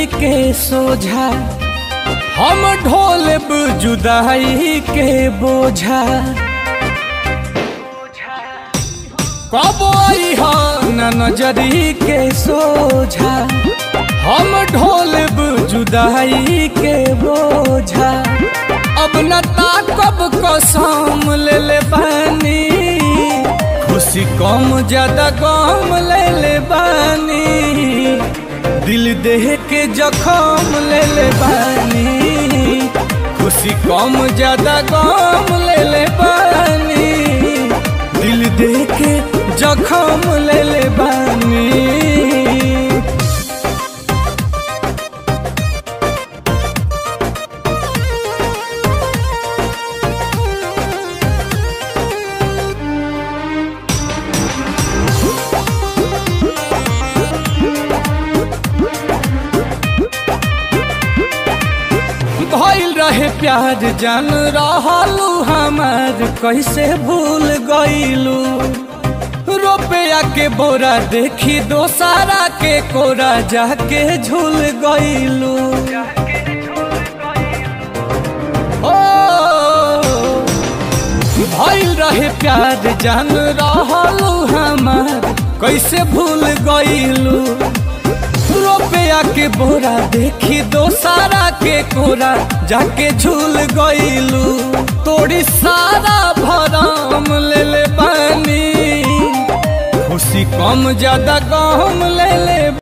के सोझा हम ढोलब जुदाई के बोझा कब हो न नजरी के सोझा हम ढोलब जुदाई के बोझा अब न ताकब कसम ले ले बानी खुशी कम ज्यादा गम ले ले बानी दिल देह के जखम ले ले बानी खुशी कम ज्यादा गम ले ले बानी दिल देह के जखम ले ले बानी भइल रहे प्यार जान रहलू हमार कैसे भूल गईलू रुपया के बोरा देखी दोसारा के कोरा जाके झूल गईलू ओ भइल रहे प्यार जान रहलू हमार कैसे भूल गईलू रुपया के बोरा देखी दोसारा के कोरा जाके झूल गईलू तोड़ी सारा भरम ले ले बानी खुशी कम ज्यादा गम ले ले